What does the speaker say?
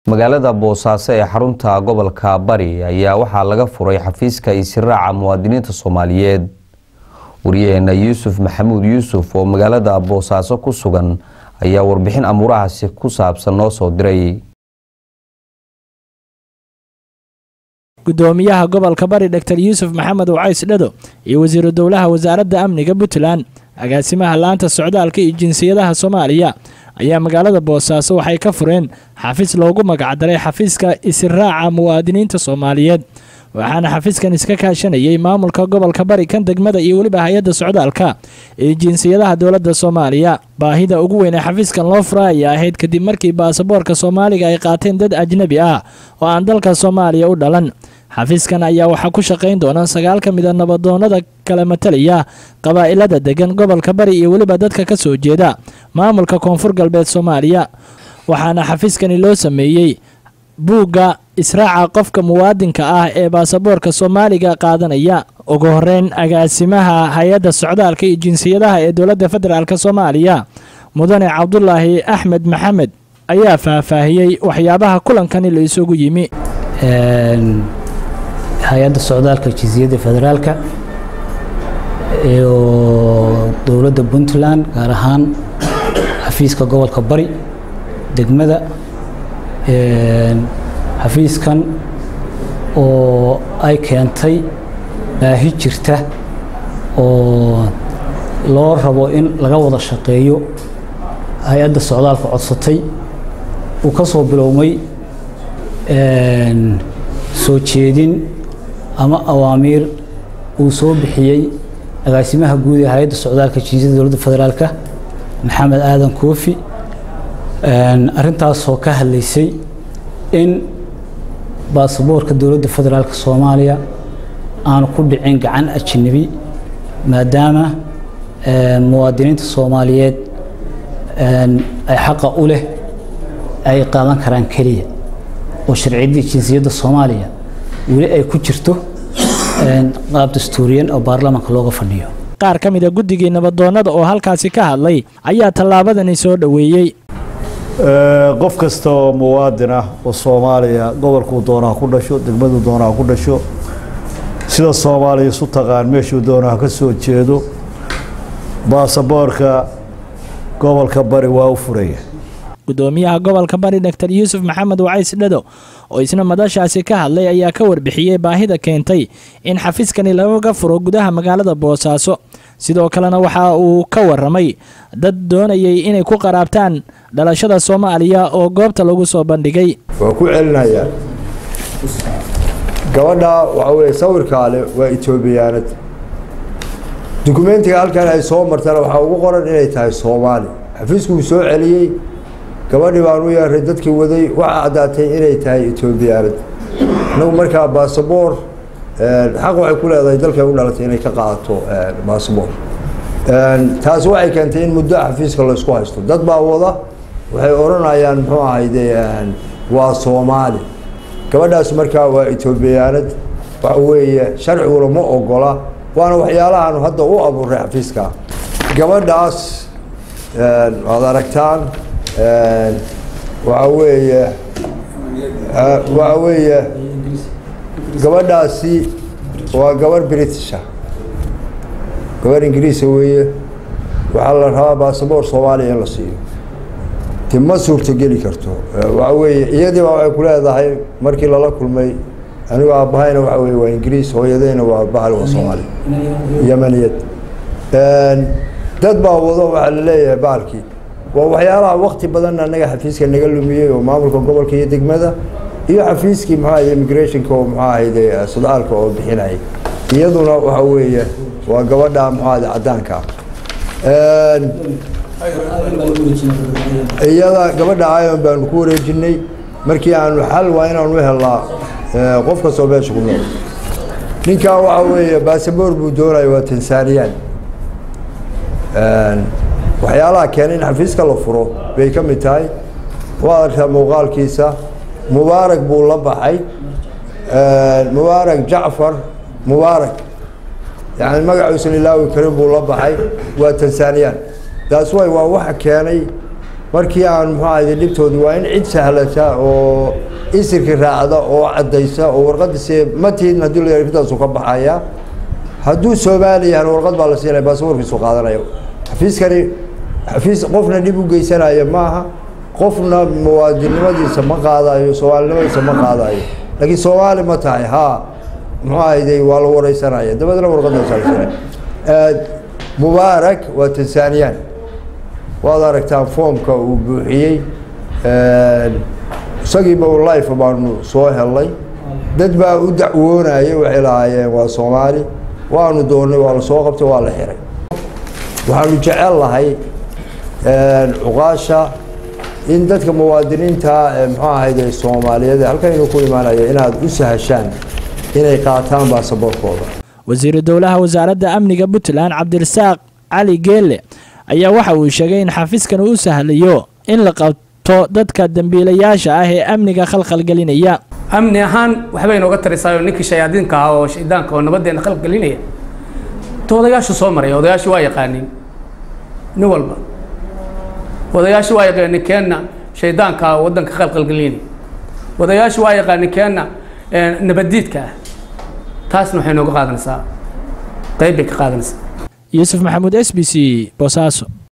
magaalada boosaaso ee xarunta gobolka bari ayaa waxaa laga furay xafiiska isiraaca muwaadiniinta soomaaliyeed wariyaheena yuusuf maxamuud yuusuf oo magaalada boosaaso ku sugan ayaa warbixin amuurahaasi ku saabsan noo soo diray gudoomiyaha gobolka bari dor yuusuf maxamed wacays dhado iyo wasiiru dowlaha wasaaradda amniga puntland agaasimaha laanta socdaalka iyo jinsiyadaha soomaaliya ayaa magaalada boosaaso waxay ka fureen xafiis loogu magacdaray xafiiska isiraaca muwaadiniinta soomaaliyeed waxaana xafiiskan iska kaashanayay maamulka gobolka bari kan degmada iyo weliba hay-adda socdaalka iyo jinsiyadaha dowladda soomaaliya baahida ugu weyn ee xafiiskan loo fura ayaa ahayd kadib markii baasaboorka soomaaliga ay qaateen dad ajnabi ah oo aan dalka soomaaliya u dhalan xafiiskan ayaa waxaa ku shaqayn doona sagaal ka mid a nabadoonada kala matalaya qabaa'ilada degan gobolka bari iyo weliba dadka ka soo jeeda maamulka koonfur galbeed soomaaliya waxaana xafiiskani loo sameeyey buugga israaca qofka muwaadinka ah ee baasaboorka soomaaliga qaadanaya ugu horeyn agaasimaha hay-adda socdaalka iyo jinsiyadaha ee dowladda federaalk soomaaliya mudane cabdulaahi axmed maxamed ayaa faahfaahiyey waxyaabaha kulankani la isugu yimi hay-adda socdaalka jinsiyadda federaalka iyo dowladda puntland gaar ahaan xafiiska gobolka bari degmada xafiiskan oo ay keentay baahi jirta oo loo rabo in laga wada shaqeeyo hay-adda socdaalka codsatay uu ka soo bilowmay soo jeedin ama awaamiir uu soo bixiyey agaasimaha guud ee hay-adda socdaalka jinsiyadda dowladda federaalka maxamed aadan koofi arrintaasoo ka hadlaysay in baasaboorka dowladda federaalk soomaaliya aanu ku dhicin gacan ajnabi maadaama muwaadiniinta soomaaliyeed ay xaqa u leh ay qaadan karaan keliya oo sharciyadii jinsiyadda soomaaliya weli ay ku jirto qaab dastuuriyan oo baarlamaanka looga fadhiyo qaar ka mida guddigii nabadoonnada oo halkaasi ka hadlay ayaa tallaabadani soo dhoweeyey qof kasta oo muwaadin ah oo soomaaliya gobolkuu doona ha ku dhasho degmaduu doona ha ku dhasho sida soomaaliya isu taqaan meeshuu doona ha ka soo jeedo baasaboorka gobolka bari waa u furaya gudoomiyaha gobolka bari dor yuusuf maxamed wacays dhado oo isna madashaasi ka hadlay ayaa ka warbixiyey baahida keentay in xafiiskani lagaga furo gudaha magaalada boosaaso sidoo kalena waxa uu ka waramay dad doonayay inay ku qaraabtaan dhalashada soomaaliya oo goobta lagu soo bandhigay waa ku celinayaa gabadha waxaa weye sawirkaale waa etoobiyaanad dukumentiga halkan ay soo martana waxaa ugu qoran inay tahay soomaali xafiisku uu soo celiyey gabadhii baan u yeeray dadkii waday waxaa caddaatay inay tahay etoobiyaanad inagu markaa baasaboor xaq waxay ku leedahay dalkay u dhalatay inay ka qaadato baasaboor taasi waxay keentay in muddo xafiiska laysku haysto dad baa wada waxay odhanayaan muxuu ahayde waa soomaali gabadhaas markaa waa etoobiyaanad waxa weeye sharciguna ma ogola waana waxyaalahaanu hadda u abuuray xafiiska gabadhaas waad aragtaan waxa weeye waxa weeye gabadhaasi waa gabarh britisha gabarh ingiriisa weeye waxaa la rabaa baasaboor soomaaliya in la siiyo ti ma suurtogeli karto waxa weeye iyadiiba waxay ku leedahay markii lala kulmay anigu aabbahayna waxa weye waa ingiriis hooyadeyna waa bahal waa soomaaliya yamaniyad dad baa wado waxaa la leeyahay bahalkii waa waxyaalaha wakti badan anaga xafiiska naga lumiyey oo maamulka gobolka iyo degmada iyo xafiiskii muxuu ahayd immigrationka oo muxuu ahayde sodcaalka oo bixinayay iyaduna waxa weeye waa gabadha muxuu ahayde caddaanka iyada gabadha ion baanu ku wareejinay markii aanu xal waa inaanu helnaa qof kastoo meesha ku nool ninkaa waxa weeye baasaboor buu doonaya waa tansaniyaan waxyaalaha keenay in xafiiska la furo bay ka mid tahay waa aragtaa muuqaalkiisa mubaarak buu la baxay mubaarak jacfar mubaarak yani magacuusan ilaawi karin buu la baxay waa tansaniyaan taas way waa waxa keenay markii aan muxuu ahayde dhibtoodii waa in cid sahlata oo isirkii raacda oo caddaysa oo warqadiise matiidna haddii la yidhahdo intaasu ka baxaya hadduu soomaali yahana warqad baa la siinaya baasaboorkiisu qaadanaya xafiiskani xafiis qofna dhib u geysanaya maaha qofna muwaadinnimadiisa ma qaadayo soomaalinimadiisa ma qaadayo laakiin soomaali ma tahay haa muxuu ahayday waa la wareysanaya dabeedna warqadaasalsana mubaarak waa tansaniyaan waad aragtaan foomka uu buuxiyey isagiiba u life baanu soo helnay dad baa u dacwoonayay waxay lahaayeen waa soomaali waanu doonnay waa la soo qabtay waa la xiray waxaanu jecel lahay cuqaasha in dadka muwaadiniinta ee muxuu ahayde soomaaliyeed ee halkaynu ku imaanaya inaad u sahashaan inay qaataan baasaboorkooda wasiiru dowlaha wasaaradda amniga puntland cabdirasaaq cali geelle ayaa waxa uu sheegay in xafiiskan uu u sahlayo in la qabto dadka dembiilayaasha ah ee amniga khalkhalgelinaya amni ahaan waxbay inooga tarisaayoo ninkii shayaadiinka ah oo shaydaanka oo nabaddeena khalkgelinaya to odayaashu soo maraya odayaashu waa yaqaaniin nin walba odayaashu waa yaqaanin keenna shaydaanka ah oo waddanka khalkhalgelinaya odayaashu waa yaqaanin keenna nabaddiidka ah taasna waxay nooga qaadanaysaa qayb bay ka qaadanaysaa yuusuf maxamuud s b c boosaaso